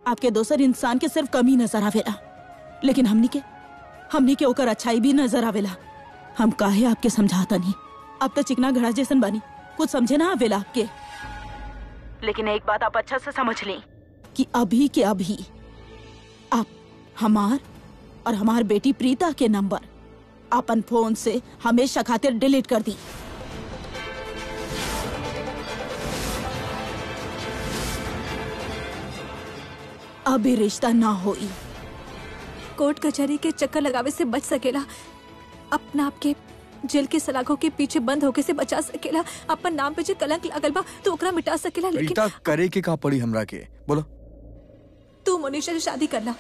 आपके दोसर इंसान के सिर्फ कमी नजर आवेला लेकिन हमनी के हमनी के ओकर अच्छाई भी नजर आवेला हम काहे आपके समझाता नहीं अब तो चिकना घड़ा जैसन बनी कुछ समझे ना आवेला आपके लेकिन एक बात आप अच्छा से समझ लें कि अभी के अभी आप हमार और हमार बेटी प्रीता के नंबर अपन फोन से हमेशा खातिर डिलीट कर दी अभी रिश्ता ना होई कोर्ट कचहरी के चक्कर लगावे से बच सकेला अपना आपके जेल के सलाखों के पीछे बंद होके से बचा सकेला अपन नाम पे जो कलंक लागल बा तो ओकरा मिटा सकेला लेकिन रीता करे के का पड़ी हमरा के बोलो तू मनीषा से शादी करना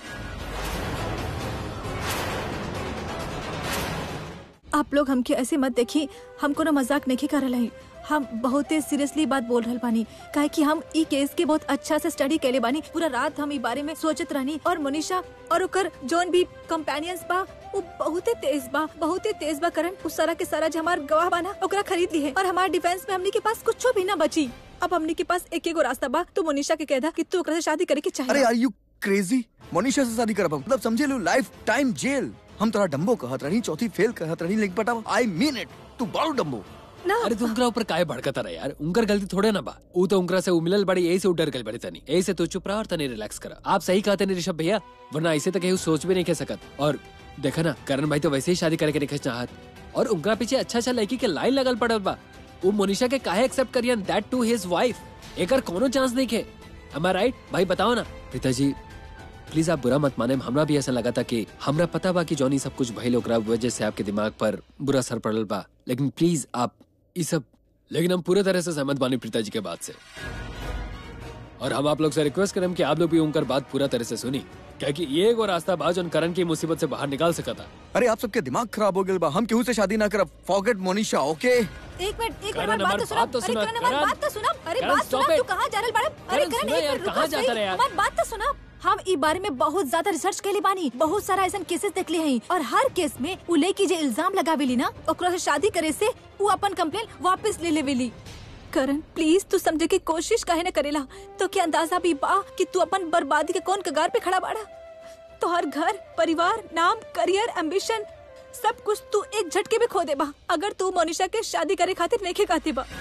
आप लोग हमके ऐसे मत देखी हम कोनो मजाक नहीं कर रहे हम बहुत सीरियसली बात बोल रहल बानी काहे कि हम ई केस के बहुत अच्छा से स्टडी कैले बानी पूरा रात हम ई बारे में सोचत रहनी और मनीषा और ओकर जोन भी कंपेनियंस बा वो बहुत तेज बा बहुत तेज बा करन उस सारा के सारा जो हमार गवाह बाना ओकरा खरीद ली है और हमार डिफेंस में हमनी के पास कुछ भी ना बची अब हमनी के पास एक एगो रास्ता बा तो मनीषा के कहदा कि तू ओकरा से शादी करे के अरे चाहिए आर यू क्रेजी मनीषा से शादी करब मतलब समझे लो लाइफ टाइम जेल हम तोरा डम्बो कहत रही चौथी फेल कहत रही लेकिन पता आई मीन इट तू बारू डम्बो ना अरे तू उनकरा ऊपर काहे भड़कता रहे यार उनकर गलती थोड़े ना बा ऊ तो उनकरा से उमिलल बड़ी यही से उ डर गल बड़ी तनी यही से तू चुप रहा और तनी रिलैक्स करा आप सही कहते नहीं ऋषभ भैया वरना ऐसे तो केहू सोच भी नहीं कह सकत और देखा ना करण भाई तो वैसे ही शादी करे के नहीं चाहत और उनका पीछे अच्छा अच्छा लड़की के लाइन लगल पड़ल बा वो मोनिशा के काहे एक्सेप्ट करियन दैट टू हिज वाइफ एकर कोनो चांस नहीं खे am I राइट भाई बताओ ना पिताजी प्लीज आप बुरा मत माने हमरा भी ऐसा लगा था कि हमरा पता बा कि जॉनी सब कुछ भइल ओकरा वजह से आपके दिमाग पर बुरा असर पड़ल बा लेकिन प्लीज आप ई सब लेकिन हम पूरे तरह से सहमत बानी पिताजी के बात से और हम आप लोग से रिक्वेस्ट करें कि आप लोग भी उनकर बात पूरा तरह से सुनी क्योंकि ये एगो रास्ता बा जो करण की मुसीबत से बाहर निकाल सका था अरे आप सबके दिमाग खराब हो गए बा हम केहू से शादी ना करब फॉरगेट मोनिशा ओके एक मिनट एक करण, मिनट बात हमारी तो सुना बात तो अरे सुना, करण हमारी करण। बात तो सुना अरे करण, बात stop सुना तू it. कहाँ जा रहल बाड़ा अरे करण, करण सुना एक यार, मिनट रुको कहाँ सही जाता रहे यार? हमारी बात तो सुना हम ई बारे में बहुत ज्यादा रिसर्च कैले बानी बहुत सारा ऐसा केसेस देखले हैं और हर केस में उ लड़की जे इल्जाम लगावेली ना ओकरा से शादी करे से उ अपन कंप्लेन वापस ले लेवेली करण प्लीज तू समझे की कोशिश काहे न करेला तो क्या अंदाजा भी बा कि तू अपन बर्बादी के कौन कगार पे खड़ा बाड़ा तो हर घर परिवार नाम करियर एम्बिशन सब कुछ तू एक झटके में खो दे बा अगर तू मोनिशा के शादी करे खातिर नहीं खाती बा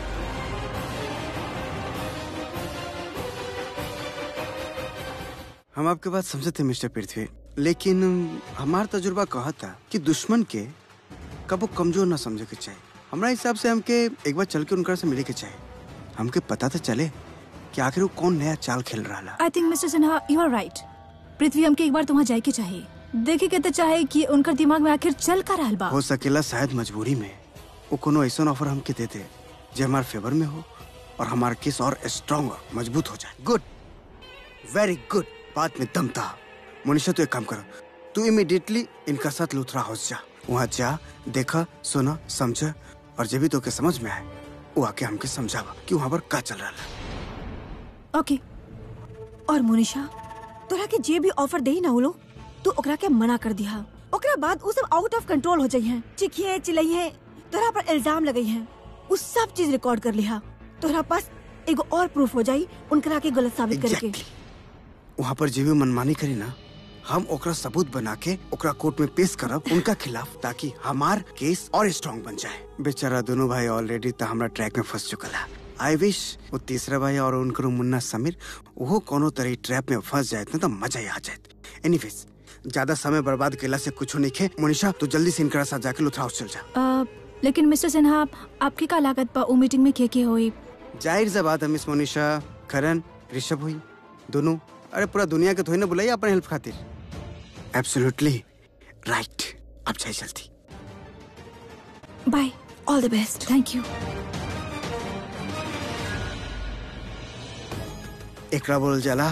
हम आपके बात समझते मिस्टर पृथ्वी लेकिन हमार तजुर्बा कहा था कि दुश्मन के कबो कमजोर ना समझे के चाहिए हमारा हिसाब से हमके एक बार चल के उनका से मिले के चाहिए हमके पता तो चले कि आखिर वो कौन नया चाल खेल रहा ला I think mister Sinha you are right Prithvi हमके एक बार तुम्हां जाए के चाहिए देखे के तो चाहे कि उनकर दिमाग में आखिर चल का रहल बा हो सकेला शायद मजबूरी में वो कोनो ऐसा ऑफर हमके देते जो हमारे फेवर में हो और हमारा केस और स्ट्रांग मजबूत हो जाए गुड वेरी गुड बात में दम था मनीषा तू एक काम करो तू इमिडिएटली इनका साथ लुथरा हाउस जा वहाँ जा देखा सुना समझा और जब भी तो के समझ में आए वो आके हमके समझावा कि वहाँ पर का चल रहा है ओके और मोनिशा तोरा के जे भी ऑफर देही ना वो लोग तू ओकरा के मना कर दिया ओकरा बाद उ सब आउट ऑफ कंट्रोल हो जाई हैं चिखिए चिल्लाइए तोरा पर इल्जाम लगई हैं उ सब चीज रिकॉर्ड कर लिहा तोरा पास एगो और प्रूफ हो जाई उनकरा के गलत साबित करके एग्जैक्टली वहाँ पर जे भी मनमानी करी ना हम ओकरा सबूत बना के ओकरा कोर्ट में पेश करब उनका खिलाफ ताकि हमार केस और स्ट्रांग बन जाए बेचारा दोनों भाई ऑलरेडी तो हमरा ट्रैक में फंस चुकल है आई विश वो तीसरा भाई और उनकर मुन्ना समीर वो कोनो तरह ट्रैप में फंस जाए तो मजा ही आ जाए एनीवेज ज्यादा समय बर्बाद केला से कुछ नहीं खे मोनिशा तू जल्दी से इनकरा साथ जाके लुथरा हाउस चल जा अ, लेकिन मिस्टर सिन्हा आपकी का लागत बा उ मीटिंग में के के होई जाहिर सा बात है मिस मोनिशा करण ऋषभ हुई दोनों अरे पूरा दुनिया के थोड़ी ना बुलाई अपने हेल्प खातिर एब्सोल्युटली राइट अब जाए जल्दी bye all the best thank you एकरा बोल जाला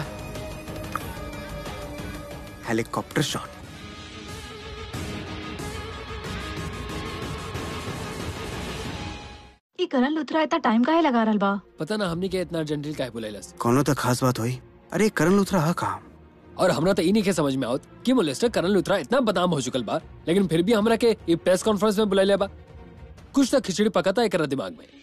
हेलीकॉप्टर शॉट ई करण लुथरा इतना टाइम काहे लगा रहल बा पता ना हमनी के इतना अर्जेंटली काहे बुलाइलस कोनो तो खास बात हुई अरे करण लुथरा हा कहा और हमरा तो ई नहीं के समझ में आवत कि मोलेस्टर करण लुथरा इतना बदनाम हो चुकल बा लेकिन फिर भी हमरा के ई प्रेस कॉन्फ्रेंस में बुलाइले बा कुछ तो खिचड़ी पकाता है एकरा दिमाग में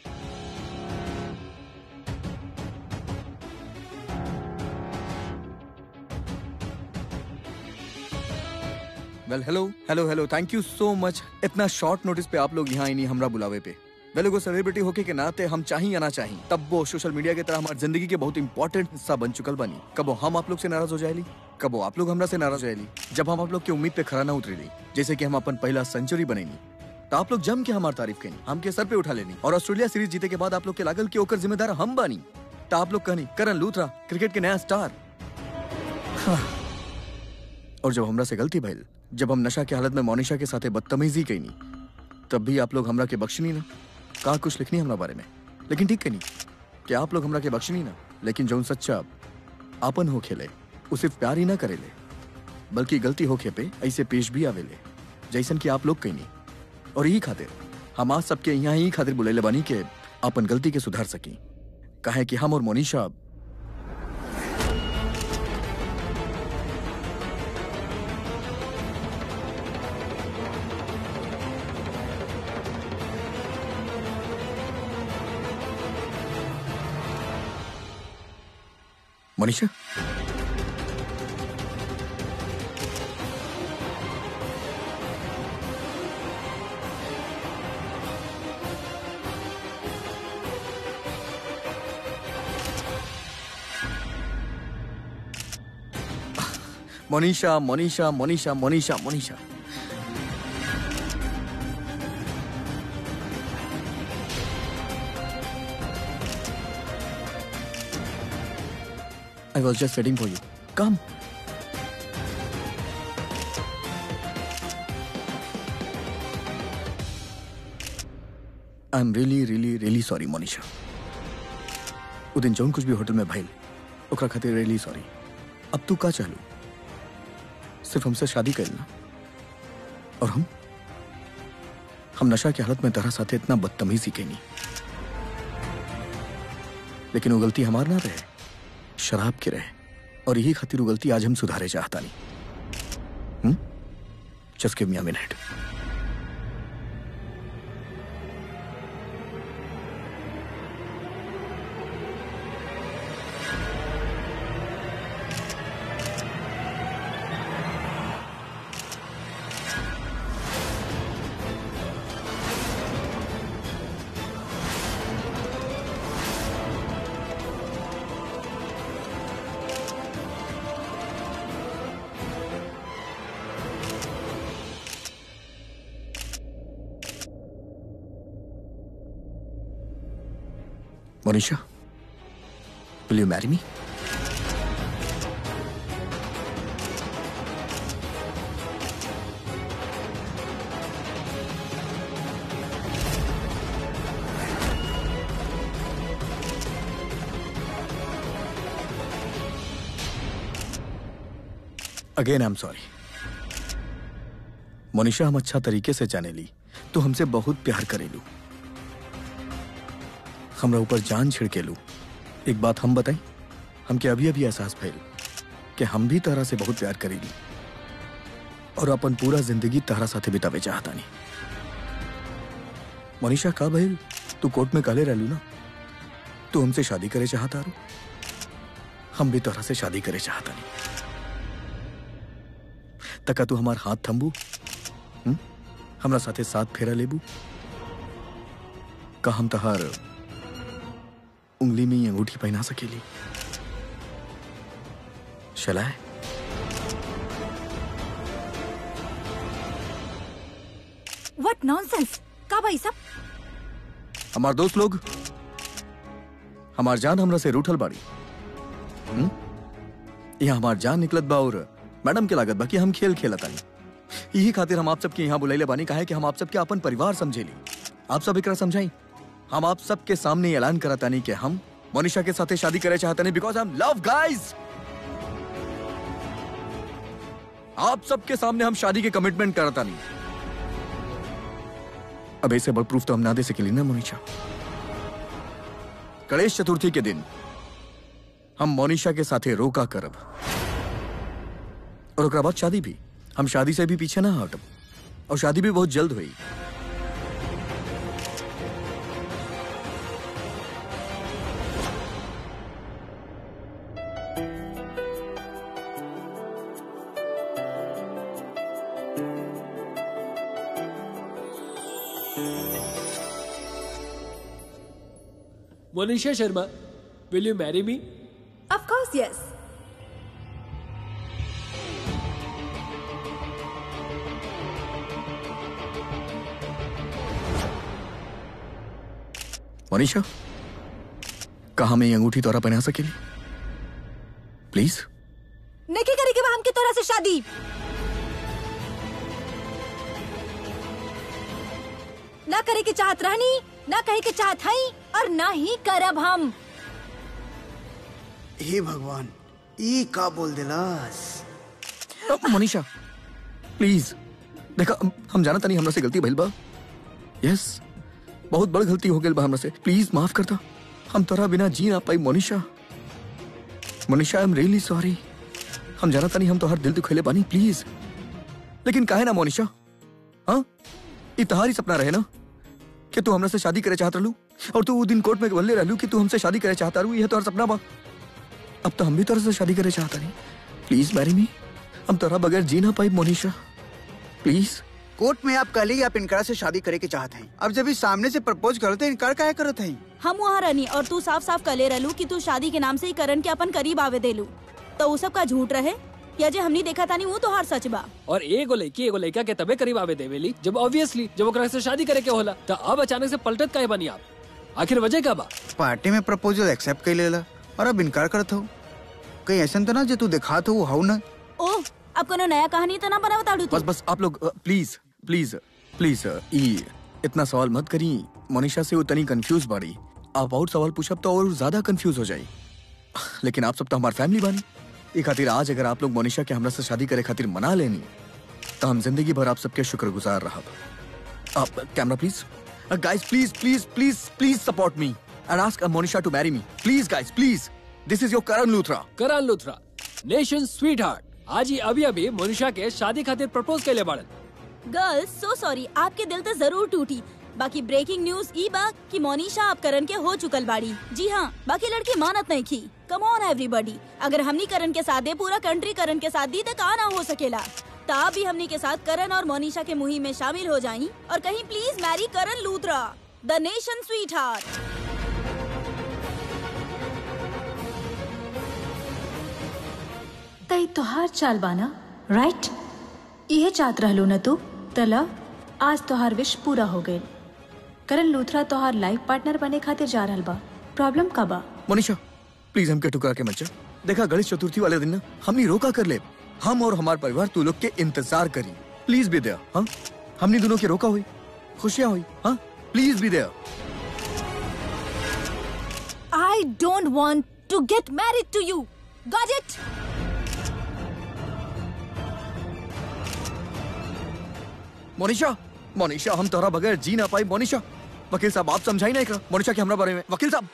well hello hello hello thank you so much इतना शॉर्ट नोटिस पे आप लोग यहाँ आई नहीं हमरा बुलावे पे वेल एगो सेलिब्रिटी होके के नाते हम चाही या ना चाही तब वो सोशल मीडिया की तरह हमारी जिंदगी के बहुत इंपॉर्टेंट हिस्सा बन चुकल बनी कबो हम आप लोग से नाराज हो जाएली कबो आप लोग हमरा से नाराज हो जाएली जब हम आप लोग की उम्मीद पे खरा ना उतरेली जैसे कि हम अपन पहला सेंचुरी बनेनी तो आप लोग जम के हमार तारीफ कनी हम के सर पे उठा लेनी और ऑस्ट्रेलिया सीरीज जीते के बाद आप लोग के लागल कि ओकर जिम्मेदार हम बानी तो आप लोग कहनी करण लूथरा क्रिकेट के नया स्टार हाँ। और जब हमरा से गलती भइल जब हम नशा के हालत में मोनिशा के साथे बदतमीजी कईनी तब भी आप लोग हमरा के बख्शनी ना का कुछ लिखनी हमरा बारे में लेकिन ठीक कनी कि आप लोग हमरा के बख्शनी ना लेकिन जौन सच्चा आपन हो खेले उ सिर्फ प्यार ही ना करेले बल्कि गलती होखे पे ऐसे पेश भी आवेले जैसन कि आप लोग कईनी और यही खातिर हम आज सबके यहाँ ही खातिर बुलेले बानी के अपन गलती के सुधार सकी काहे कि हम और Monisha Monisha Monisha Monisha Monisha Monisha Monisha I was just waiting for you. Come. I am really really really sorry Monisha वो दिन जौन कुछ भी होटल में भइल ओकरा खातिर रियली सॉरी अब तू का चाहलू सिर्फ हमसे शादी कर ना और हम हम नशा की हालत में तरह साथे इतना बदतमीजी कैनी लेकिन वो गलती हमार ना रहे शराब की रहे और यही खातिर वो गलती आज हम सुधारे चाहता नहीं just give me a minute Monisha, will you marry me? Again I am sorry Monisha हम अच्छा तरीके से जाने ली तो हमसे बहुत प्यार करेलू हमरा ऊपर जान छिड़के लू एक बात हम बताई हमके अभी अभी एहसास भइल कि हम भी तहरा से बहुत प्यार करेली और अपन पूरा जिंदगी तहरा साथे बितावे चाहता नहीं मनीषा का भइल तू कोर्ट में काले रहलू ना तू हमसे शादी करे चाहता रू हम भी तोहरा से शादी करे चाहता नहीं तका तू हमार हाथ थम्बू हम्म? हमरा साथे साथ फेरा लेबू का हम तहार उंगली में ही अंगूठी पहना सकेली शलाय व्हाट नॉनसेंस का भाई सब हमार दोस्त लोग हमार जान हमरा से रूठल बाड़ी हम्म? यहाँ हमार जान निकलत बा और मैडम के लागत बा कि हम खेल खेलत आनी यही खातिर हम आप सबके यहाँ बुलाइले बानी काहे कि हम आप सबके अपन परिवार समझेली आप सब एकरा समझाई हम आप सबके सामने ऐलान करतानी कि हम मोनिशा के साथे शादी करे चाहतानी बिकॉज हम लव गाइज आप सबके सामने हम शादी के कमिटमेंट करतानी अब ऐसे बड़ प्रूफ तो हम ना दे सकेली ना मोनिशा गणेश चतुर्थी के दिन हम मोनिशा के साथे रोका करब और ओकरा बाद शादी भी हम शादी से भी पीछे ना हटब और शादी भी बहुत जल्द हुई Monisha Sharma will you marry me of course yes Manisha कहा मैं ये अंगूठी तोरा पहना सकेली प्लीज नहीं करेगी वह हमकी तोरा से शादी ना करे की चाहत रहनी ना कहे की चाहत हई और ना ही करब हम हे भगवान ई का बोल दिलास अब मनीषा प्लीज देखा हम- हम जाना तनी हमरा से गलती भइल बा यस बहुत बड़ गलती हो गई बा हमरा से प्लीज माफ करता हम तोरा बिना जी ना पाई Monisha Monisha I am really sorry हम जाना तनी हम तो हर दिल दुखेले बानी प्लीज लेकिन काहे ना मोनिशा हाँ ई तहारी सपना रहे ना कि तू हमरा से शादी करे चाहत रहलू और तू वो दिन कोर्ट में बोलले रहलू कि तू हमसे शादी करे चाहता रहू यह तोहर सपना बा अब तो हम भी तोरा से शादी करे चाहता नहीं प्लीज मैरी मी हम तोरा बगैर जी ना पाई मोनिशा प्लीज कोर्ट में आप कल ही आप इनकार से शादी करे के चाहत हैं अब जब इस सामने से प्रपोज करते इनकार काहे करत हैं हम वहाँ रहनी और तू साफ साफ कले रहलू कि तू शादी के नाम से ही करण के अपन करीब आवे देलू तो वो सब का झूठ रहे या जे हमनी देखा तानी वो तो हर सच बा और एगो लड़की एगो लड़का के तबे करीब आवे देवेली जब ऑब्वियसली जब ओकरा से शादी करे के होला तो अब अचानक से पलटत काहे बनी आप आखिर वजह का बा पार्टी में प्रपोजल एक्सेप्ट कर लेला और अब इनकार करत हो कहीं ऐसा तो ना जो तू दिखा तो वो हाउ ना ओह अब कोनो नया कहानी तो ना बनावत आड़ू बस बस आप लोग प्लीज प्लीज प्लीज ई इतना सवाल मत करी मोनिशा से वो तनी कंफ्यूज बाड़ी आप और सवाल पूछब तो और ज्यादा कंफ्यूज हो जाई लेकिन आप सब तो हमारी फैमिली बानी ई खातिर आज अगर आप लोग मोनिशा के हमरा से शादी करे खातिर मना लेनी तो हम जिंदगी भर आप सबके शुक्रगुजार रहब आप camera please guys please please please please support me and ask Monisha to marry me please guys please this is your Karan Luthra Karan Luthra nation sweetheart आज ही अभी अभी मोनिशा के शादी खातिर प्रपोज कैले बाड़न गर्ल्स सो सॉरी आपके दिल तो जरूर टूटी बाकी ब्रेकिंग न्यूज ई बा कि मोनिशा आप करण के हो चुकल बाड़ी जी हाँ बाकी लड़की मानत नहीं की कम ऑन एवरीबॉडी अगर हमनी करण के साथ दे पूरा कंट्री करण के साथ दी तो कहा ना हो सकेला तो आप भी हमनी के साथ करण और मोनिशा के मुहिम में शामिल हो जाई और कहीं please marry Karan Luthra the nation sweetheart तई तोहार चाल बाना राइट इहे चाहत रहलो न तू तला आज तोहार विश पूरा हो गइल करण लूथरा तोहार लाइफ पार्टनर बने खातिर जा रहल बा प्रॉब्लम का बा मोनिशा प्लीज हमके ठुकरा के मत जा देखा गणेश चतुर्थी वाले दिन ना हमनी रोका कर ले हम और हमार परिवार तू लोग के इंतजार करी प्लीज भी दे हाँ हमनी दोनों के रोका हुई खुशियाँ हुई हाँ प्लीज भी दे I don't want to get married to you. Got it? Monisha Monisha हम तोरा बगैर जी ना पाई मोनिशा वकील साहब आप समझाई ना एकरा मोनिशा के हमरा बारे में वकील साहब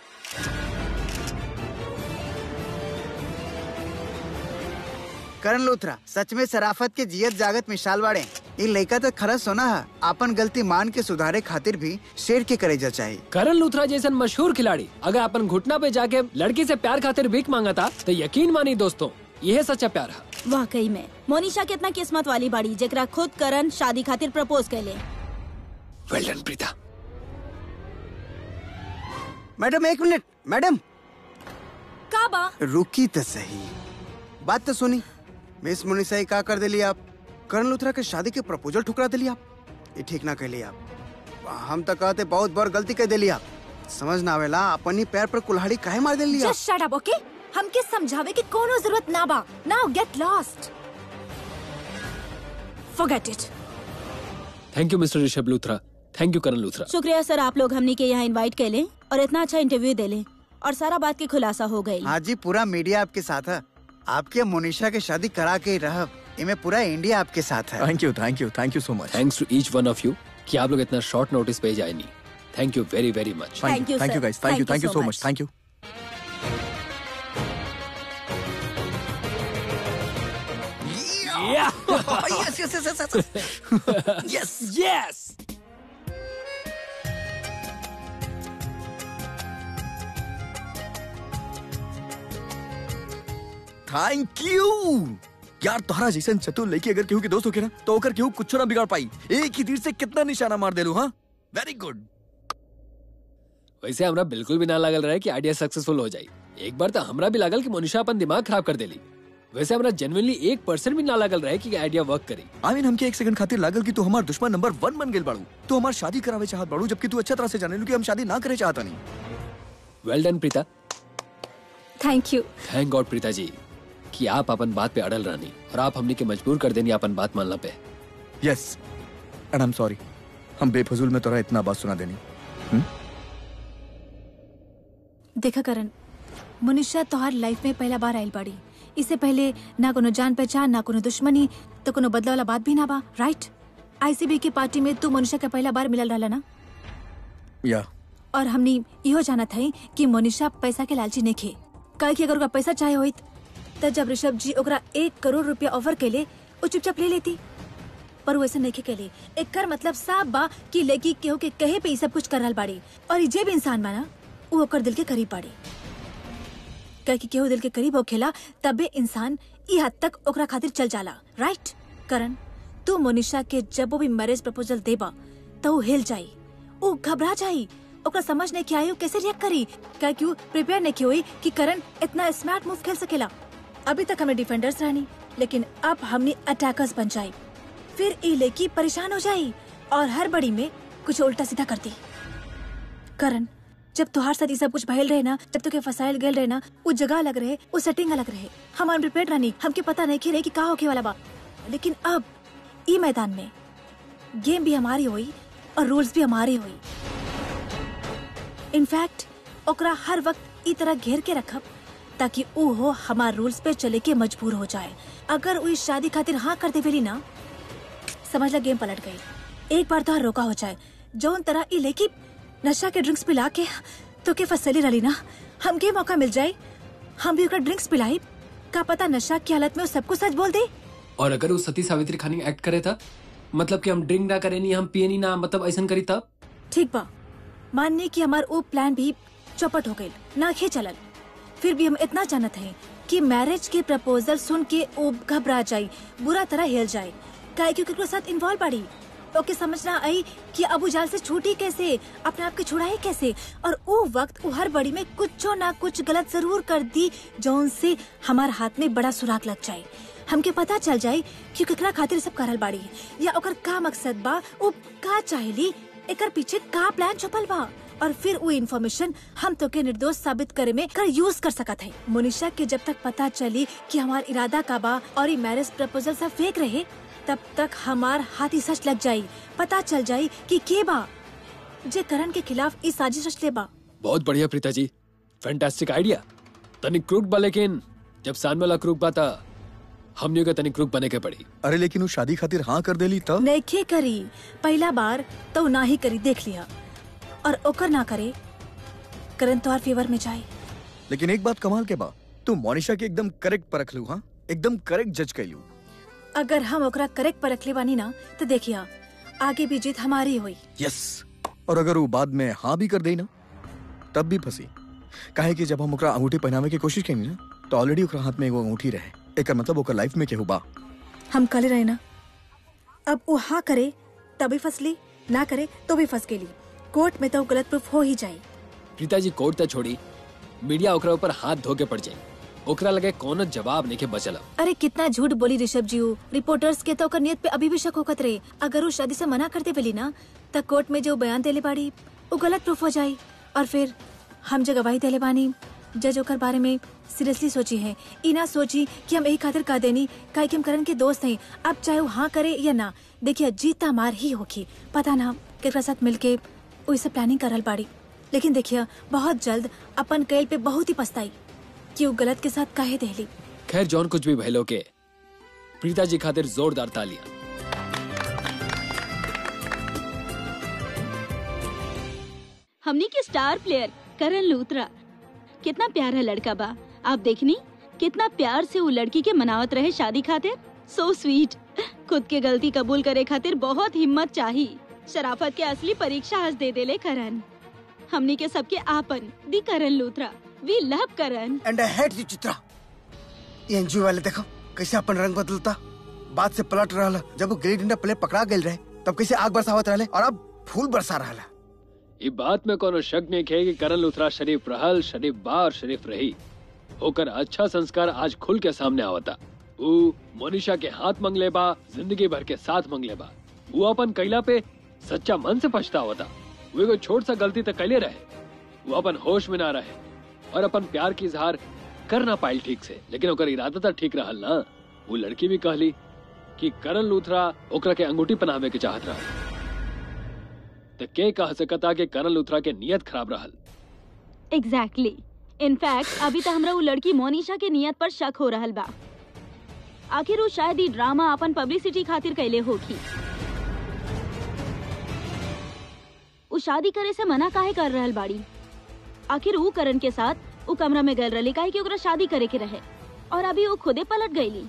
करण लूथरा सच में शराफत के जियत जागत मिसाल बाड़े ये लड़का तो खरा सोना है आपन गलती मान के सुधारे खातिर भी शेर के करे जा चाहिए करण लूथरा जैसन मशहूर खिलाड़ी अगर अपन घुटना पे जाके लड़की से प्यार खातिर भीख मांगा था तो यकीन मानी दोस्तों यह सच्चा प्यार है वाकई में मोनिशा कितना किस्मत वाली बाड़ी जेकरा खुद करण शादी खातिर प्रपोज कैले वेल डन प्रीता मैडम एक मिनट मैडम का बा रुकी तो सही बात तो सुनी मिस मुनिसा का कर दिली आप करण लूथरा के शादी के प्रपोजल ठुकरा दिली आप ये ठीक ना कहली आप हम तो कहते बहुत बार गलती कर दिली आप समझ ना आवेला अपन ही पैर पर कुल्हाड़ी काहे मार दिली आप जस्ट शट अप ओके हमके समझावे की कोनो जरूरत ना बा now get lost forget it thank you mister Rishabh Luthra thank you Karan Luthra शुक्रिया सर आप लोग हमनी के यहाँ इनवाइट कैले और इतना अच्छा इंटरव्यू देले और सारा बात की खुलासा हो गई हाँ जी पूरा मीडिया आपके साथ है आपके मोनिशा के शादी करा के ही रह इनमें पूरा इंडिया आपके साथ है thank you thank you thank you so much thanks to each one of you कि आप लोग इतना शॉर्ट नोटिस पे जाए नहीं thank you very very much Thank you, thank you sir. Guys thank you Thank you thank you so so much. Much thank you yes yes yes yes yes yes yes thank you यार तोहरा जैसन चतुर लड़की अगर केहू के दोस्त होके ना तो ओकर केहू कुछ ना बिगाड़ पाई एक ही तीर से कितना निशाना मार देलू हाँ वेरी गुड वैसे हमरा बिल्कुल भी ना लागल रहे कि आइडिया सक्सेसफुल हो जाए एक बार तो हमरा भी लागल कि मनुष्य अपन दिमाग खराब कर देली वैसे हमरा जेनुअनली एक परसेंट भी ना लागल रहे कि आइडिया वर्क करी आई मीन हमके एक सेकंड खातिर लागल कि तू हमार दुश्मन नंबर वन बन गेल बाड़ू तू हमार शादी करावे चाहत बाड़ू जबकि तू अच्छा तरह से जाने लू कि हम शादी ना करे चाहता नहीं well done Preeta thank you thank God Preeta ji कि आप अपन बात पे अड़ल रहनी और आप हमने के मजबूर कर देनी अपन बात मानना पे yes and I am sorry हम बेफजूल में तोरा इतना बात सुना देनी देखा करण मनुष्य तोहार लाइफ में पहला बार आयल बाड़ी इससे पहले ना कोनो जान पहचान ना कोनो दुश्मनी तो कोनो बदला वाला बात भी ना बा राइट आईसीबी की पार्टी में तू मनुष्य का पहला बार मिलल रहला ना या और हमनी इहो जानत हई कि मनीषा पैसा के लालची नहीं खे काहे कि अगर ओकरा पैसा चाहे होइत त जब ऋषभ जी ओकरा एक करोड़ रुपया ऑफर केले वो चुपचाप ले लेती पर वो ऐसे नहीं केले एकर मतलब साफ बा कि लड़की केहू के कहे पे ई सब कुछ कर रहल बाड़ी और ई जे भी इंसान बा ना वो ओकर दिल के करीब बाड़ी काहे कि केहू दिल के करीब होखेला तबे इंसान ई हद तक ओकरा खातिर चल जाला राइट करण तू मोनिशा के जब वो भी मैरिज प्रपोजल देबा तो वो हिल जाई वो घबरा जाई ओकरा समझ नहीं के आई वो कैसे रिएक्ट करी क्या क्यों प्रिपेयर नहीं की हुई कि करण इतना स्मार्ट मूव खेल सकेला अभी तक हमें डिफेंडर्स रहनी लेकिन अब हमने अटैकर्स बन जाई फिर ई लड़की परेशान हो जाई और हर बड़ी में कुछ उल्टा सीधा करती करण जब तुहार साथ ये सब कुछ भयल रहे ना जब तुके फसाइल गए रहे ना वो जगह अलग रहे वो सेटिंग अलग रहे हम अनप्रिपेयर्ड रहनी हमके पता नहीं रहे कि का होके वाला बा लेकिन अब ई मैदान में गेम भी हमारी हुई और रूल्स भी हमारे हुई इनफैक्ट ओकरा हर वक्त ई तरह घेर के रखब ताकि ऊ हो हमार रूल्स पे चले के मजबूर हो जाए अगर वो इस शादी खातिर हाँ कर देवेली ना समझ ला गेम पलट गई एक बार तो रोका हो जाए जौन तरह ई लेकी नशा के ड्रिंक्स पिला के तो के फसली रही ना हमके मौका मिल जाए हम भी ओकरा ड्रिंक्स पिलाई का पता नशा की हालत में वो सब कुछ सच बोल दे और अगर वो सती सावित्री खानी एक्ट करे था मतलब कि हम ड्रिंक ना करे नहीं हम पिए नहीं ना मतलब ऐसा करी तब ठीक बा मानने की हमार वो प्लान भी चौपट हो गई ना खे चलल फिर भी हम इतना जानत हैं कि मैरिज के प्रपोजल सुन के वो घबरा जाई बुरा तरह हिल जाए काहे क्योंकि ओकरे साथ इन्वॉल्व बाड़ी ओके समझना आई कि अबू जाल से छूटी कैसे अपने आप के छुड़ाई कैसे और वो वक्त वो हर बड़ी में कुछ ना कुछ गलत जरूर कर दी जौन से हमार हाथ में बड़ा सुराग लग जाए हमके पता चल जाए कि केकरा खातिर सब करल बाड़ी या ओकर का मकसद बा वो का चाहेली एकर पीछे का प्लान छुपल बा और फिर वो इन्फॉर्मेशन हम तो के निर्दोष साबित करे में कर यूज कर सकत है मोनिशा के जब तक पता चली कि हमार इरादा का बा और ये मैरिज प्रपोजल सब फेक रहे तब तक हमार हाथी सच लग जाई पता चल जाई कि के बा जे करण के खिलाफ इस साजिश रच ले बा बहुत बढ़िया प्रीता जी फैंटास्टिक आइडिया तनिक क्रूक बा लेकिन जब सामने वाला क्रूक बा था हमने का तनिक क्रूक बने के पड़ी अरे लेकिन वो शादी खातिर हाँ कर देली तब नैखे करी पहला बार तो ना ही करी देख लिया और ओकर ना करे करण तोहार फेवर में जाए लेकिन एक बात कमाल के बा तू मोनिशा के एकदम करेक्ट परख लू हाँ एकदम करेक्ट जज कैलू अगर हम ओकरा करेक्ट पर रखले बानी ना तो देखिया आगे भी जीत हमारी हुई यस और अगर वो बाद में हाँ भी कर दे ना तब भी फंसी काहे कि जब हम ओकरा अंगूठी पहनावे की कोशिश करेंगे ना तो ऑलरेडी ओकरा हाथ में एगो अंगूठी रहे एकर मतलब ओकर लाइफ में केहू बा हम कले रहे ना अब वो हाँ करे तभी फसली ना करे तो भी फंस गेली कोर्ट में तो गलत प्रूफ हो ही जाए प्रीता जी कोर्ट तक छोड़ी मीडिया ओकरा ऊपर हाथ धो के पड़ जाई ओकरा लगे कौन जवाब नहीं के बचल अरे कितना झूठ बोली ऋषभ जी ऊ। रिपोर्टर्स के तो ओकर नियत पे अभी भी शक होकत रहे अगर वो शादी से मना करते पेली ना त कोर्ट में जो बयान देले बाड़ी वो गलत प्रूफ हो जाई और फिर हम जो गवाही देले बानी जज ओकर बारे में सीरियसली सोची है ई ना सोची कि हम यही खातिर कह देनी काहे कि हम करण के दोस्त हैं अब चाहे वो हाँ करे या ना देखिए जीता मार ही होगी पता ना केकरा साथ मिलके वो इसे प्लानिंग करल बाड़ी लेकिन देखिए बहुत जल्द अपन कैल पे बहुत ही पछताई कि वो गलत के साथ काहे देली खैर जॉन कुछ भी भैलो के प्रीता जी खातिर जोरदार तालियां हमनी के स्टार प्लेयर करण लूथरा कितना प्यारा लड़का बा आप देखनी कितना प्यार से वो लड़की के मनावत रहे शादी खातिर सो स्वीट खुद के गलती कबूल करे खातिर बहुत हिम्मत चाही शराफत के असली परीक्षा आज दे देले करण हमनी के सबके आपन दी Karan Luthra we love Karan and I hate you Chitra ये एनजीओ वाले देखो कैसे अपन रंग बदलता बात से पलट रहा जब वो गिल्ली डंडा पहले पकड़ा गए रहे तब कैसे आग बरसावत रहे और अब फूल बरसा रहा ये बात में कोनो शक नहीं है कि करण लुथरा शरीफ रहल शरीफ बा और शरीफ रही होकर अच्छा संस्कार आज खुल के सामने आवता ऊ मोनिशा के हाथ मंगले बा जिंदगी भर के साथ मंगले बा वो अपन कैला पे सच्चा मन से पछतावता वो एगो छोट सा गलती तक कैले रहे वो अपन होश में ना रहे और अपन प्यार की इजहार कर ना पाइल ठीक से लेकिन ओकर इरादा तो ठीक रहल ना वो लड़की भी कहली कि करण लूथरा ओकरा के अंगूठी पहनावे के चाहत रहा तो के कह सकता कि करण लूथरा के नियत खराब रहल एग्जैक्टली इनफैक्ट अभी तक हमरा वो लड़की मोनिशा के नियत पर शक हो रहल बा आखिर वो शायद ई ड्रामा अपन पब्लिसिटी खातिर कैले होगी वो शादी करे से मना काहे कर रहल बाड़ी आखिर वो करण के साथ वो कमरा में गल रही काहे कि ओकरा शादी करे के रहे और अभी वो खुदे पलट गईली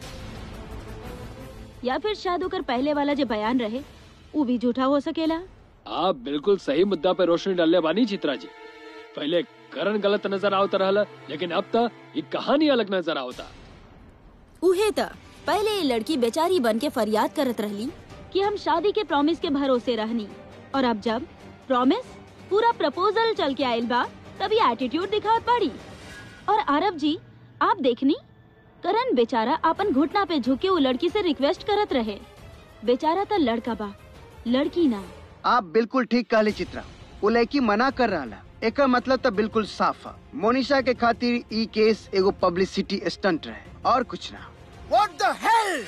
या फिर शायद ओकर पहले वाला जो बयान रहे वो भी झूठा हो सकेला आप बिल्कुल सही मुद्दा पे रोशनी डालने बानी चित्रा जी पहले करण गलत नजर आवता रहल लेकिन अब तक ये कहानी अलग नजर आवता उहे त पहले ये लड़की बेचारी बन के फरियाद करत रहली कि हम शादी के प्रॉमिस के भरोसे रहनी और अब जब प्रॉमिस पूरा प्रपोजल चल के आयल बा तभी एटीट्यूड दिखावत बाड़ी और आरब जी आप देखनी करण बेचारा अपन घुटना पे झुके वो लड़की से रिक्वेस्ट करत रहे बेचारा तो लड़का बा लड़की ना आप बिल्कुल ठीक कहली चित्रा वो लड़की मना कर रहा एक मतलब तो बिल्कुल साफ है मोनिशा के खातिर ई केस एगो पब्लिसिटी स्टंट रहे और कुछ ना What the hell?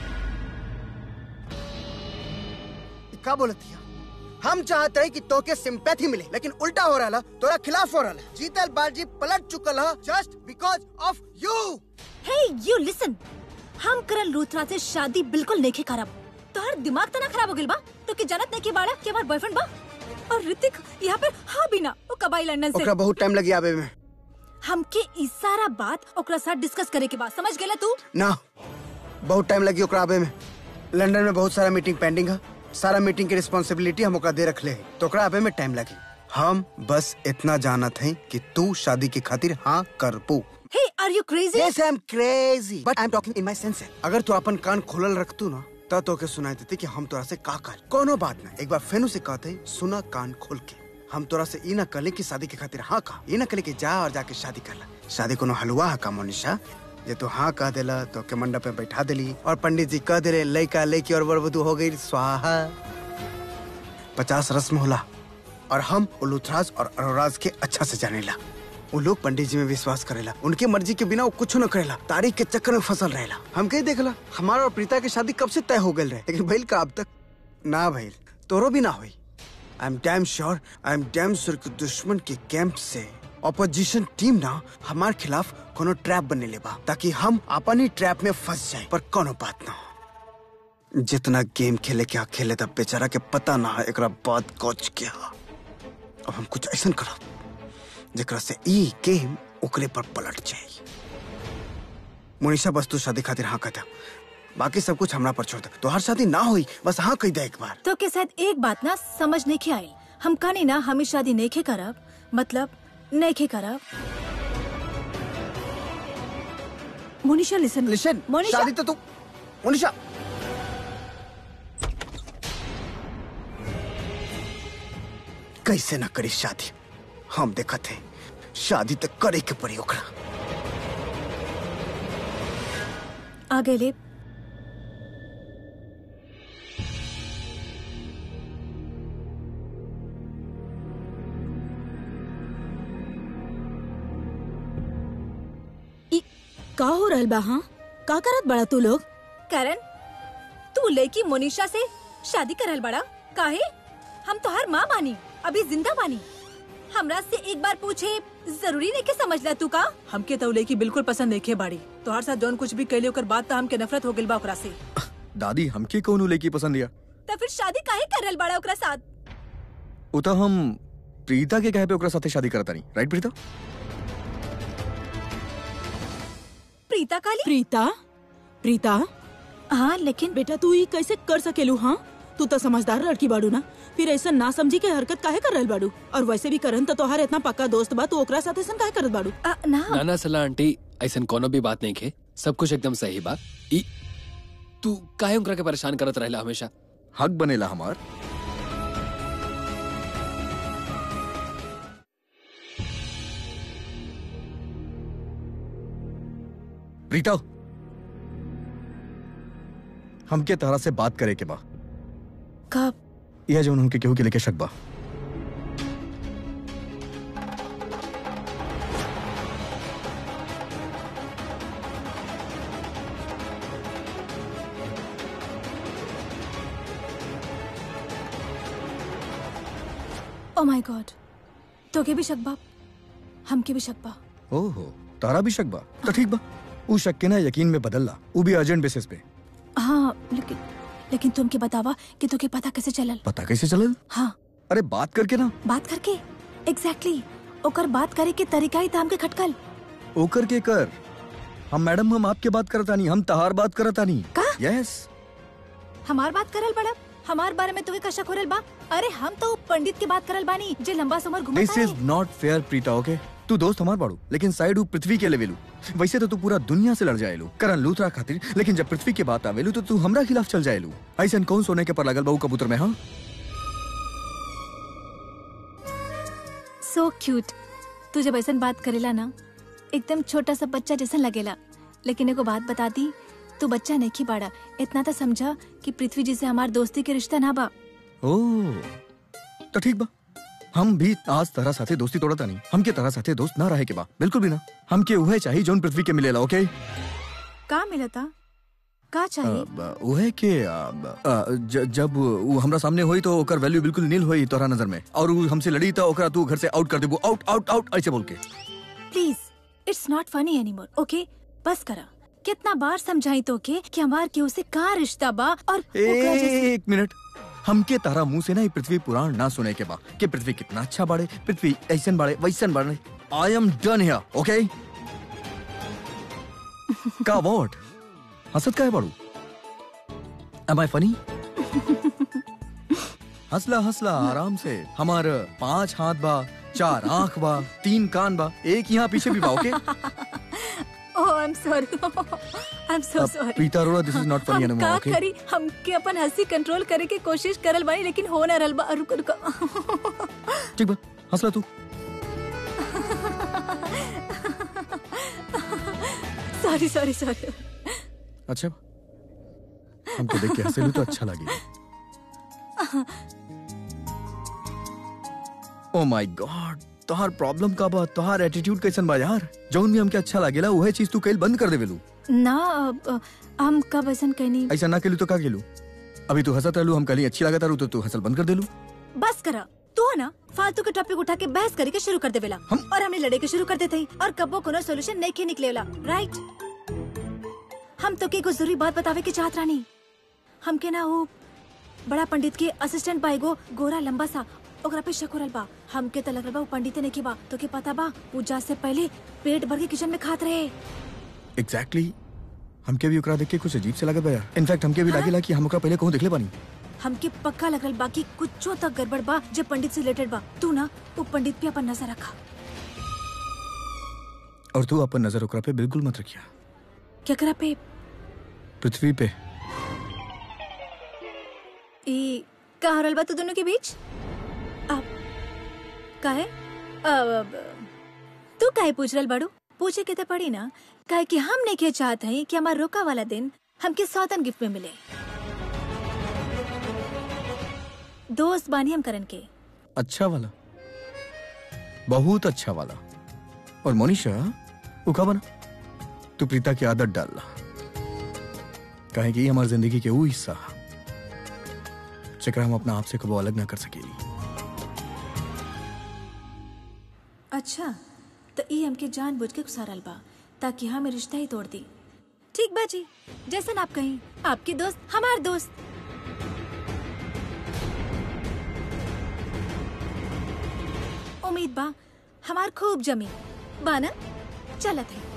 का बोलती है हम चाहते हैं कि तोके सिंपैथी मिले लेकिन उल्टा हो रहा तोरा खिलाफ हो रहा जीतल बाजी पलट चुकल है just because of you hey you listen हम करण लूथरा से शादी बिल्कुल नहीं करब तोहर दिमाग तना खराब हो गइल बा तो के जानत नहीं के बाड़ा के हमार बॉयफ्रेंड बा और ऋतिक यहाँ पर हाँ भी ना वो कबाई लंदन से ओकरा बहुत टाइम लगी आवे में हमके ई सारा बात ओकरा साथ डिस्कस करे के बाद समझ गेला तू ना बहुत टाइम लगी ओकरा आवे में लंदन में बहुत सारा मीटिंग पेंडिंग है सारा मीटिंग की रिस्पॉन्सिबिलिटी हम ओकरा दे रखले है तो ओकरा आवे में टाइम लगी हम बस इतना जानत हैं कि तू शादी की खातिर हाँ कर पू hey are you crazy Yes, I'm crazy. But I'm talking in my senses. अगर तू अपन कान खोलल रखतू ना तब तो के सुनाई देती कि हम तोरा से का कर कोनो बात ना एक बार फेनु से कहते सुना कान खोल के हम तोरा से ई ना कहले कि शादी के खातिर हाँ का ई ना कहले कि जा और जाके शादी कर ला शादी कोनो हलवा है का मोनिशा ये तो हाँ कह देला तो के मंडप में बैठा देली और पंडित जी कह देले लड़का लड़की और वर वधु हो गई स्वाहा पचास रस्म होला और हम उलूथराज और अरोराज के अच्छा से जानेला वो लोग पंडित जी में विश्वास करेला उनके मर्जी के बिना वो कुछ न करेला तारीख के चक्कर में फसल रहेला हम कहीं देखला हमारा और प्रीता की शादी कब से तय हो गई रहे लेकिन भइल का अब तक ना भइल तोरो भी ना हुई I am damn sure I am damn sure कि दुश्मन के कैंप से ऑपोजिशन टीम ना हमार खिलाफ कोनो ट्रैप बने लेबा ताकि हम अपन ही ट्रैप में फंस जाए पर कोनो बात ना हो जितना गेम खेले क्या खेले तब बेचारा के पता ना है एकरा बाद कोच क्या अब हम कुछ ऐसा करब जेकरा से ई गेम ओकरे पर पलट जाए मोनिशा बस तू शादी खातिर हाँ कहता बाकी सब कुछ हमरा पर छोड़ दे तो हर शादी ना हुई बस हाँ कह दे एक बार तो के शायद एक बात ना समझ नहीं के आयल हम कहानी ना हमें शादी नहीं के करब मतलब नहीं के करब मोनिशा लिसन लिशन मोनिशा शादी तो तू मोनिशा कैसे ना करी शादी हम देखा थे शादी तो करे के पड़ी ओकरा आ गए ले ई का हो रहल बा हाँ का करत बड़ा तू लोग करण तू लड़की मोनिशा से शादी करल बड़ा काहे हम तो हर माँ बानी अभी जिंदा बानी हमरा से एक बार पूछे जरूरी नहीं के समझ ला तू का हमके तो लड़की बिल्कुल पसंद नहीं बाड़ी तोहार साथ जौन कुछ भी कैले ओकर बाद तो हमके नफरत हो गइल बा ओकरा से दादी हमके कौन लड़की पसंद या तो फिर शादी काहे करल बड़ा ओकरा साथ वो तो हम प्रीता के कहे पे ओकरा साथे शादी करता नहीं राइट प्रीता प्रीता काली प्रीता प्रीता हाँ लेकिन बेटा तू ई कैसे कर सकेलू हाँ तू तो समझदार लड़की बाड़ू ना फिर ऐसा ना समझी के हरकत काहे कर रहल बाड़ू और वैसे भी करन तो तोहार इतना पक्का दोस्त बा तू ओकरा साथ ऐसा काहे करत बाड़ू आ, ना नाना सलाह आंटी ऐसा कोनो भी बात नहीं खे सब कुछ एकदम सही बा ई तू काहे उनकरा के परेशान करत रहला हमेशा हक बनेला हमार प्रीता हमके तरह से बात करे के बा कब यह जो हमके केहू के लेके शक बा ओ माय गॉड तोके भी शक बा हमके भी शक बा ओहो तारा भी शक बा तो ठीक बा ऊ शक के ना यकीन में बदलला ऊ भी अर्जेंट बेसिस पे हाँ लेकिन लेकिन तुमके बतावा कि तोके पता कैसे चलल पता कैसे चलल हाँ अरे बात करके ना बात करके एग्जैक्टली exactly. ओकर बात करे के तरीका ही ताम के खटकल ओकर के कर हम मैडम हम आपके बात करता नहीं हम तहार बात करता नहीं का? यस हमार बात करल बड़ा हमार बारे में तुहे का शक होरल बा अरे हम तो उ पंडित की बात करल बानी जे लंबा समर घुमता this is not fair Preeta okay तू दोस्त हमार बाड़ू लेकिन साइड ऊ पृथ्वी के लेवेलू वैसे तो तू पूरा दुनिया से लड़ जाएलू करण लूथरा खातिर लेकिन जब पृथ्वी की बात आवेलू तो तू हमरा खिलाफ चल जाएलू ऐसा कौन सोने के पर लगल बाऊ कबूतर में हाँ सो क्यूट तू जब ऐसा बात करेला ना एकदम छोटा सा बच्चा जैसा लगेला लेकिन एगो बात बता दी तू बच्चा नहीं बाड़ा इतना तो समझा कि पृथ्वी जी से हमार दोस्ती के रिश्ता ना बा ओ तो ठीक बा हम भी आज तरह साथे दोस्ती तोड़ता नहीं हमके तरह साथे दोस्त ना रहे के बा बिल्कुल भी ना हमके उहे चाहिए जोन पृथ्वी के मिलेला ओके का मिला था का चाहिए अब, उहे के अब, अ, ज, जब वो हमरा सामने होई तो ओकर वैल्यू बिल्कुल नील होई तोरा नजर में और वो हमसे लड़ी तो ओकरा तू घर से आउट कर देबू आउट आउट आउट ऐसे बोल के please it's not funny anymore okay बस करा कितना बार समझाई तो के कि हमार केहू से का रिश्ता बा और ओकरा जैसे- एक मिनट हमके तारा मुंह से ना ये पृथ्वी पुराण ना सुने के बा कि पृथ्वी कितना अच्छा बाड़े पृथ्वी ऐसन बाड़े वैसन बाड़े आई एम डन हियर ओके का व्हाट हंसत का है बाड़ू एम आई फनी हंसला हंसला आराम से हमार पांच हाथ बा चार आंख बा तीन कान बा एक यहाँ पीछे भी बा okay oh I am sorry I am so अब sorry Preeta Arora this is not funny हम एनीमोर का ओके करी हम के अपन हंसी कंट्रोल करे के कोशिश करल बानी लेकिन हो ना रहल बा रुक रुक ठीक बा हंसला तू सॉरी सॉरी सॉरी अच्छा हमको देख के हंसे तो अच्छा लगे ओ माय गॉड तोहार प्रॉब्लम का बा तोहार एटीट्यूड कैसन बा यार जौन भी हमके अच्छा लागेला वह चीज तू कईल बंद कर देवेलू ना अब, अ, हम कब ऐसा कहनी ऐसा ना केलू तो का केलू अभी तू हंसत रहलू हम कहीं अच्छी लागत रहू तो तू हंसल बंद कर देलू बस करा तू है ना फालतू के टॉपिक उठा के बहस करे के शुरू कर देवेला हम- और हमने लड़े के शुरू कर देते ही और कबो कोनो सॉल्यूशन नहीं के निकलेला राइट हम तो के को जरूरी बात बतावे के चाहत रानी हमके ना वो बड़ा पंडित के असिस्टेंट बा एगो गोरा लंबा सा ओकरा पे शक हो रहल बा हमके तो लग रहल बा वो पंडित ने के बा तो के पता बा पूजा से पहले पेट भर के किचन में खात रहे एग्जैक्टली हमके भी ओकरा देख के कुछ अजीब से लागत बा यार इनफैक्ट हमके भी लागेला कि हम ओकरा पहले कहूं देखले बानी हमके पक्का लग रहल बा कि कुछो तक गड़बड़ बा जो पंडित से रिलेटेड बा तू ना वो पंडित पे अपन नजर रखा और तू अपन नजर ओकरा पे बिल्कुल मत रखिया क्या करा पे पृथ्वी पे ई का हो रहल बा तू दोनों के बीच अब का है अब तू काहे पूछ रहल बाड़ू पूछे के तो पड़ी ना काहे कि हम नहीं के चाहत हई कि हमार रोका वाला दिन हमके सौतन गिफ्ट में मिले दोस्त बानी हम करन के अच्छा वाला बहुत अच्छा वाला और मोनिशा वो का बना तू प्रीता की आदत डालला काहे कि हमारी जिंदगी के वो हिस्सा हा, जेकरा हम अपना आप से कबो अलग ना कर सकेली अच्छा तो ई हमके जान बुझ के गुसारल बा ताकि हमें रिश्ता ही तोड़ दी ठीक बा जी जैसन आप कहीं आपके दोस्त हमार दोस्त उम्मीद बा हमार खूब जमी बाना चलत है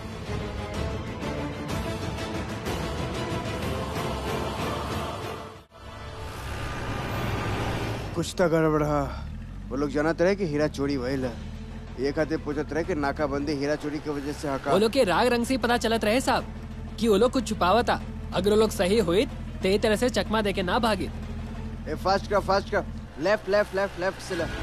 कुछ तो गड़बड़ है वो लोग जानते रहे कि हीरा चोरी भइल है ये खाते पूछत रहे कि नाकाबंदी हीरा चोरी की वजह से हका वो लोग के राग रंग से ही पता चलत रहे साहब कि वो लोग कुछ छुपावा था अगर वो लोग सही हुई ते तरह से चकमा देके ना भागे ए फास्ट कर फास्ट कर लेफ्ट लेफ्ट लेफ्ट लेफ्ट से लेफ्ट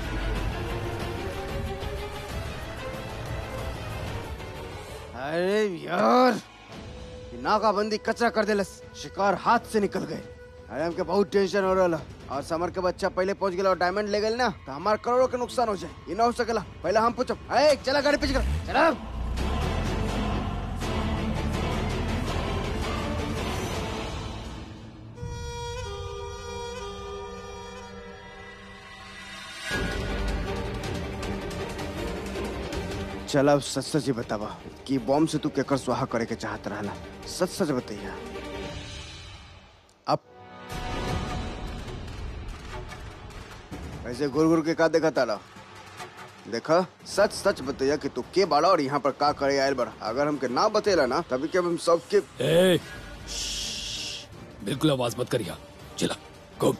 अरे यार कि नाकाबंदी कचरा कर देलस शिकार हाथ से निकल गए अरे हमके बहुत टेंशन हो रहा और समर के बच्चा पहले पहुंच गया और डायमंड ले गए ना तो हमारे करोड़ों के नुकसान हो जाए ये ना हो सकेला पहले हम पूछो अरे चला गाड़ी पीछे कर चला चल अब सच सच ही बतावा कि बॉम्ब से तू केकर स्वाहा करे के चाहत रहला सच सच बताइया अब ऐसे गुर गुर के का देखा तारा देखा सच सच बताइया कि तू के बाड़ा और यहाँ पर का करे आयल बड़ा अगर हमके ना बतेला ना तभी के हम सबके ए, श्श्श, बिल्कुल आवाज मत करिया चला घूम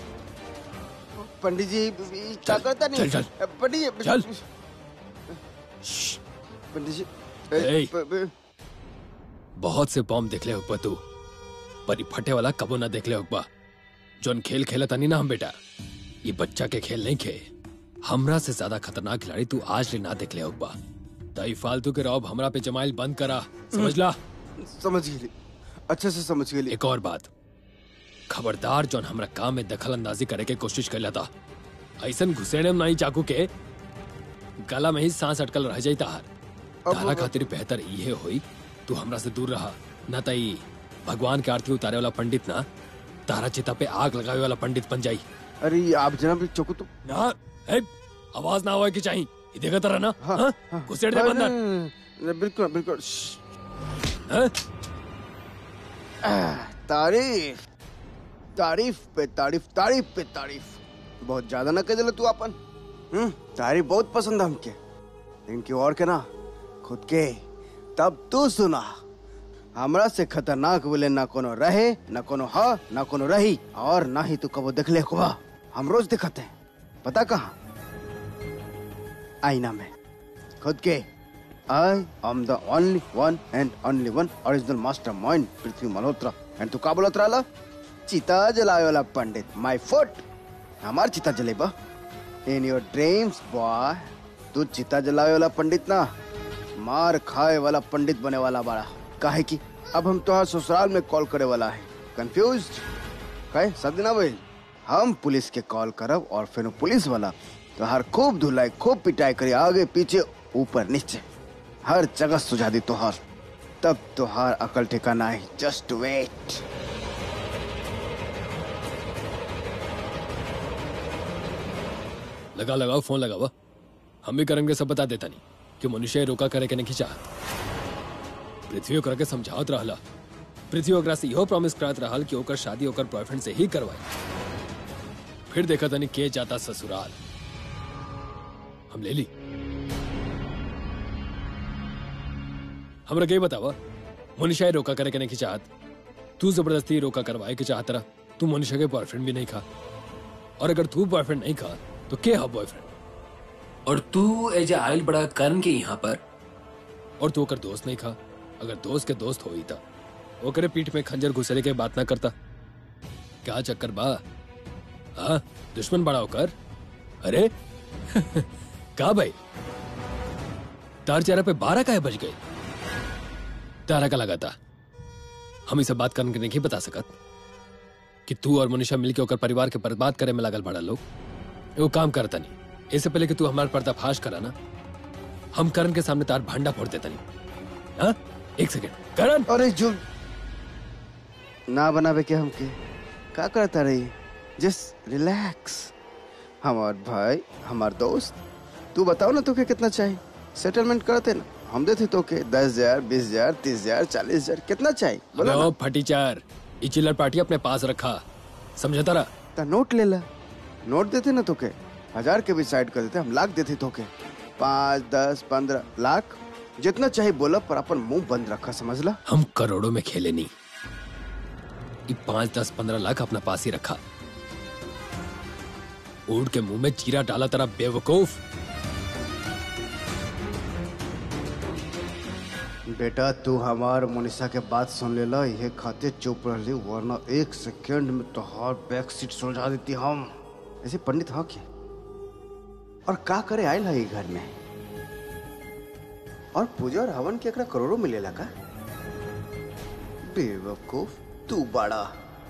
पंडित जी ई क्या चल, करता नहीं चल, चल। पंडित जी चल। श्श्श, पंडित जी ए। प- प- बहुत से बॉम्ब देखले होगा तू पर ई फटे वाला कबो ना देखले होगा जोन खेल खेला तानी ना हम बेटा ये बच्चा के खेल नहीं खे हमरा से ज्यादा खतरनाक खिलाड़ी तू आज ले ना देखले होगा ताई फालतू के रौब हमरा पे जमाइल बंद करा समझ ला समझ गेली अच्छे से समझ गेली एक और बात खबरदार जोन हमरा काम में दखल अंदाजी करे के कोशिश कैला था ऐसन घुसेड़े में नहीं चाकू के गला में ही सांस अटकल रह जाई तार तारा खातिर बेहतर इहे होई तू हमरा से दूर रहा न तई भगवान के आरती उतारे वाला पंडित ना तारा चिता पे आग लगावे वाला पंडित बन जाई अरे आप जनाब चौको तो ना ए, आवाज ना होए की चाहिए ये देखा तारा ना हाँ? घुसेड़ दे बंदर नहीं, बिल्कुल बिल्कुल श्श्श। हाँ? तारीफ तारीफ पे तारीफ तारीफ पे तारीफ बहुत ज्यादा ना कह दिला तू अपन हम्म तारीफ बहुत पसंद है हमके इनकी और के ना खुद के तब तू सुना हमरा से खतरनाक बोले ना कोनो रहे ना कोनो हा ना कोनो रही और ना ही तू कबो देख ले कुआ हम रोज दिखते हैं पता कहा आईना में खुद के I am the only one and only one original mastermind Prithvi Malhotra and तू का बोलत रहला चिता जलावे वाला पंडित माय फुट हमार चिता जलेबा इन योर ड्रीम्स बॉय तू चिता जलावे वाला पंडित ना मार खाए वाला पंडित बने वाला बड़ा काहे कि अब हम तोहार ससुराल में कॉल करे वाला है कंफ्यूज काहे सब ना भइल हम पुलिस के कॉल करब और फिर पुलिस वाला तोहार खूब धुलाई खूब पिटाई करी आगे पीछे ऊपर नीचे हर जगह सुझा दी तोहार तब तोहार अकल ठिकाना है जस्ट वेट लगा लगाओ फोन लगावा हम भी करेंगे सब बता देता नहीं कि मनुष्य रोका करे के नहीं चाहत पृथ्वी ओकरा के समझावत रहला पृथ्वी ओकरा से इहो प्रॉमिस करत रहल कि ओकर शादी ओकर बॉयफ्रेंड से ही करवाई फिर देखा तनी के जाता ससुराल हम ले ली हमरा के बतावा मनुष्य रोका करे के नहीं चाहत तू जबरदस्ती रोका करवाए के चाहत रहा तू मनुष्य के बॉयफ्रेंड भी नहीं खा और अगर तू बॉयफ्रेंड नहीं खा तो के हा बॉयफ्रेंड और तू एज आयल बड़ा करण के यहाँ पर और तू अगर दोस्त नहीं खा अगर दोस्त के दोस्त हो ही था ओकरे पीठ में खंजर घुसरे के बात ना करता क्या चक्कर बा हाँ दुश्मन बड़ा होकर अरे का भाई तार चेहरा पे बारह का है बज गए तारा का लगा था हम इसे बात करने के नहीं बता सकत कि तू और मनीषा मिलके ओकर परिवार के बर्बाद करे में लागल बड़ा लोग वो काम करता नहीं इससे पहले कि तू हमारा पर्दाफाश करा ना हम करण के सामने तार भांडा फोड़ देता नहीं हाँ एक सेकेंड करण अरे जो ना बनावे के हमके का करता रही जस्ट रिलैक्स हमार भाई हमार दोस्त तू बताओ ना तुके कितना चाहिए सेटलमेंट करते ना हम देते तो के दस हजार बीस हजार तीस हजार चालीस हजार कितना चाहिए बोला अबे ना ओ फटी चार ये चिल्लर पार्टी अपने पास रखा समझा तारा ता नोट ले ला नोट देते ना तोके हजार के भी साइड कर देते हम लाख देते तोके पाँच दस पंद्रह लाख जितना चाहिए बोला पर अपन मुंह बंद रखा समझ ला हम करोड़ों में खेले नहीं ये पांच दस पंद्रह लाख अपना पास ही रखा ऊट के मुंह में चीरा डाला तेरा बेवकूफ बेटा तू हमार मोनिसा के बात सुन लेला ये खाते चुप रहली वरना एक सेकंड में तोहार बैक सीट सुलझा देती हम ऐसे पंडित हाँ क्या और का करे आयल है ये घर में और पूजा और हवन के एकरा करोड़ों मिलेला का बेवकूफ तू बड़ा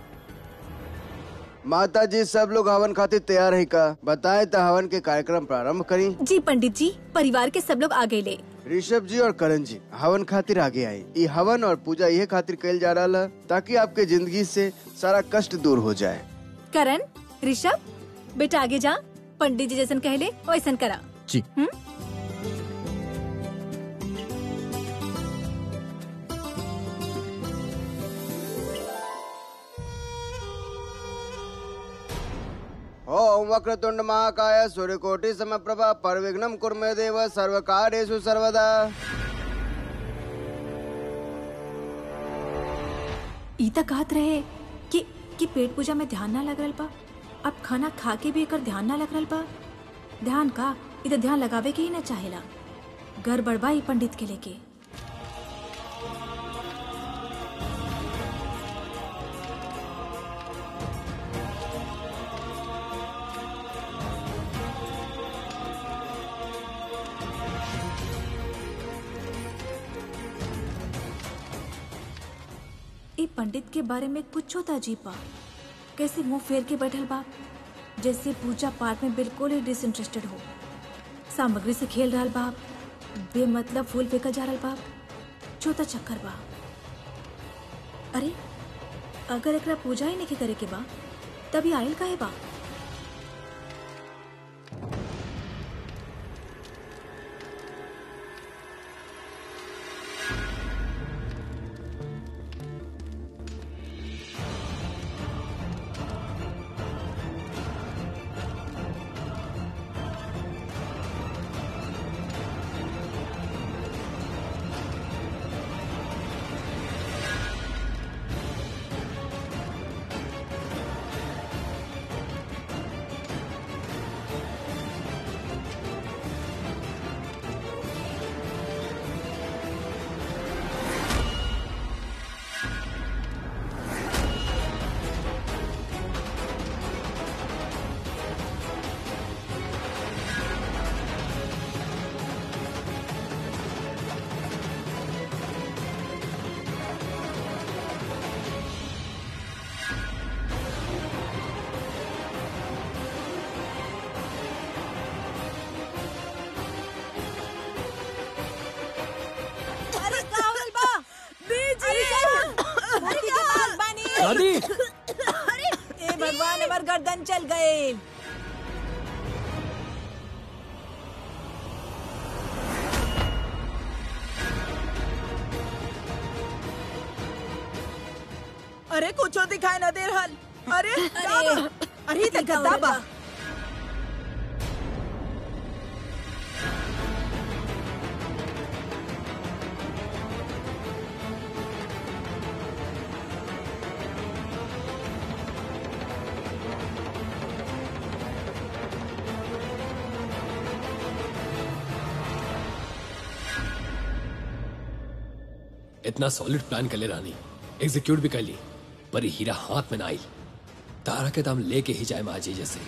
माता जी सब लोग हवन खातिर तैयार है का बताए तो हवन के कार्यक्रम प्रारंभ करी जी पंडित जी परिवार के सब लोग आगे ले ऋषभ जी और करण जी हवन खातिर आगे आए ये हवन और पूजा यह खातिर कल जा रहा है ताकि आपके जिंदगी से सारा कष्ट दूर हो जाए करण ऋषभ बेटा आगे जा पंडित जी जैसन कहले वैसन करा जी ओम वक्रतुंड महाकाय सूर्यकोटि समप्रभा परविघ्नम कुर्मे देव सर्वकार्येषु सर्वदा ई तक कहत रहे कि कि पेट पूजा में ध्यान ना लग रहा बा अब खाना खा के भी एकर ध्यान ना लग रहा बा ध्यान का इधर ध्यान लगावे के ही ना चाहेला घर बड़बा ई पंडित के लेके ई पंडित के बारे में कुछ होता अजीब बा कैसे मुंह फेर के बैठल बा जैसे पूजा पाठ में बिल्कुल ही डिसइंटरेस्टेड हो सामग्री से खेल रहा बा बेमतलब फूल फेंकल जा रहा बा छोटा चक्कर बा अरे अगर एकरा पूजा ही नहीं करे के बा तभी आयल काहे बा अरे का होल बा बीजी अरे के पास बानी दादी ए भगवान हमर गर्दन चल गए अरे कुछो दिखाई न दे रहल अरे का बा? अरे ई त गद्दा बा इतना सॉलिड प्लान कर ले रानी एग्जीक्यूट भी कर ली पर ये हीरा हाथ में ना आई तारा के दाम लेके ही जाए माजी जैसे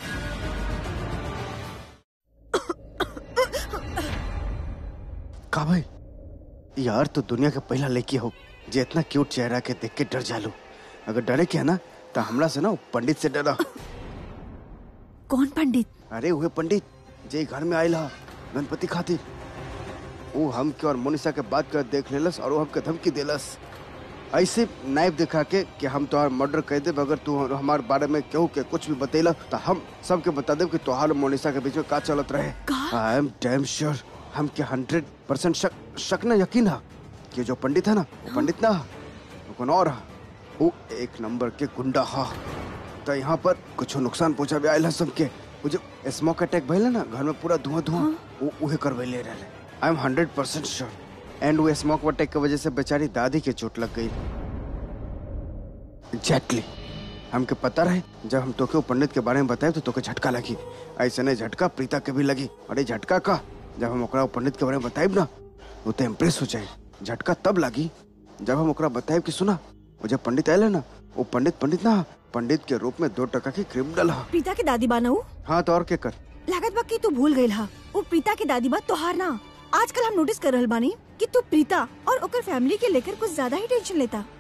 का भाई यार तो दुनिया का पहला लड़की हो जे इतना क्यूट चेहरा के देख के डर जालू अगर डरे क्या ना तो हमला से ना वो पंडित से डरा कौन पंडित अरे वह पंडित जे घर में आयल हा गणपति खातिर वो हम के और मोनिसा के बात कर देख लेलस और वो हमके धमकी देलस ऐसे नाइफ दिखा के कि हम तोहार मर्डर कर देब अगर तू हमारे बारे में केहू के कुछ भी बतेला तो हम सबके बता देब कि तोहार और मोनिसा के बीच में का चलत रहे आई एम डैम श्योर हम के हंड्रेड परसेंट शक शक न यकीन है कि जो पंडित है ना वो पंडित ना हा, वो कौन और हा। वो एक नंबर के गुंडा हा तो यहाँ पर कुछ नुकसान पहुंचा भी आयल है सबके वो जो स्मोक अटैक भइल है ना घर में पूरा धुआं धुआं वो उहे करवैले रहे I am hundred percent sure and वो स्मोक अटैक की वजह से बेचारी दादी के चोट लग गई एग्जैक्टली हमके पता रहे जब हम तोके वो पंडित के बारे में बताए तो तोके झटका लगी ऐसे नहीं झटका प्रीता के भी लगी और ये झटका का जब हम ओकरा वो पंडित के बारे में बताइब ना वो तो इम्प्रेस हो जाए झटका तब लगी जब हम ओकरा बताइब कि सुना वो जब पंडित आयल है ना वो पंडित पंडित ना पंडित के रूप में दो टका की क्रिमिनल हा प्रीता के दादी बानू हाँ तो और के कर लागत बा कि तू भूल गईल हा वो प्रीता के दादी बा तोहार ना आजकल हम नोटिस कर रहल बानी कि तू प्रीता और ओकर फैमिली के लेकर कुछ ज्यादा ही टेंशन लेता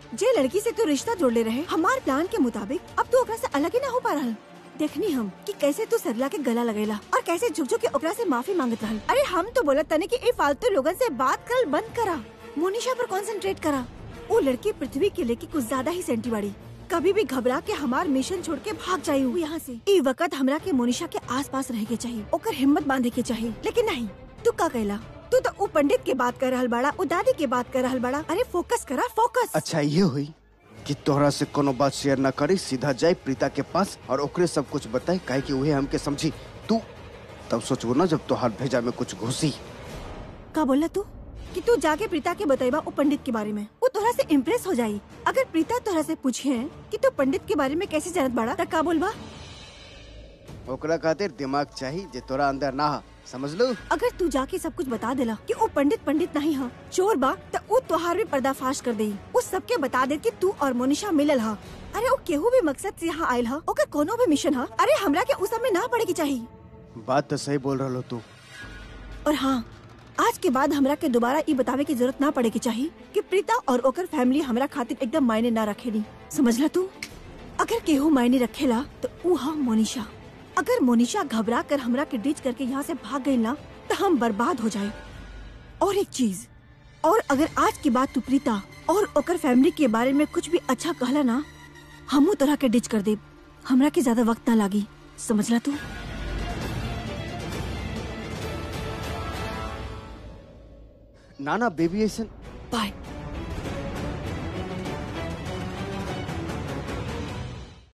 जे लड़की से तू रिश्ता जोड़ ले रहे हमार प्लान के मुताबिक अब तू ओकरा से अलग ही ना हो पा रहल देखनी हम कि कैसे तू सरला के गला लगेला और कैसे झुक झुक के ओकरा से माफी मांगत रहल अरे हम तो बोलत तने कि ए फालतू लोगन से बात करल बंद करा मोनिशा पर कंसंट्रेट करा वो लड़की पृथ्वी के लेके कुछ ज्यादा ही सेंटी बाड़ी कभी भी घबरा के हमार मिशन छोड़ के भाग जाई हूँ यहाँ से ई वक्त हमरा के मोनिशा के आस पास रह के चाहिए ओकर हिम्मत बांधे के चाहिए लेकिन नहीं तू का कहला तू तो उ पंडित के बात कर रहल बाड़ा उ दादी के बात कर रहल बाड़ा अरे फोकस करा फोकस अच्छा ये हुई कि तोहरा से कोनो बात शेयर न करी सीधा जाए प्रीता के पास और ओकरे सब कुछ बताई काहे कि उहे हमके समझी तू तब सोचबो ना जब तोहार भेजा में कुछ घुसी का बोला तू कि तू जाके प्रीता के बतेबा उ पंडित के बारे में वो तोहरा से इम्प्रेस हो जाई अगर प्रीता तोहरा से पूछे कि तू पंडित के बारे में कैसे जानत बाड़ा त का बोलबा ओकरा खातिर दिमाग चाहिए जे तोरा अंदर ना हा समझ लो अगर तू जाके सब कुछ बता देला कि वो पंडित पंडित नहीं हा चोर बा त उ तोहार भी पर्दाफाश कर देई उस सबके बता दे कि तू और मोनिशा मिलल हा अरे वो केहू भी मकसद से यहाँ आयल हा ओकर कोनो भी मिशन हा अरे हमरा के उस सब में ना पड़े की चाहिए बात तो सही बोल रहा तू और हाँ आज के बाद हमरा के दोबारा ई बतावे की जरूरत ना पड़े की चाहिए कि प्रीता और ओकर फैमिली हमरा खातिर एकदम मायने ना रखेली समझला तू अगर केहू मायने रखेला तो ऊ हा मोनिशा अगर मोनिशा घबरा कर हमरा के डिच करके यहाँ से भाग गई ना तो हम बर्बाद हो जाए और एक चीज और अगर आज की बात तू प्रीता और ओकर फैमिली के बारे में कुछ भी अच्छा कहला ना हमू तरह के डिच कर दे हमरा के ज्यादा वक्त ना लागी समझला तू नाना बेबी ऐसा बाय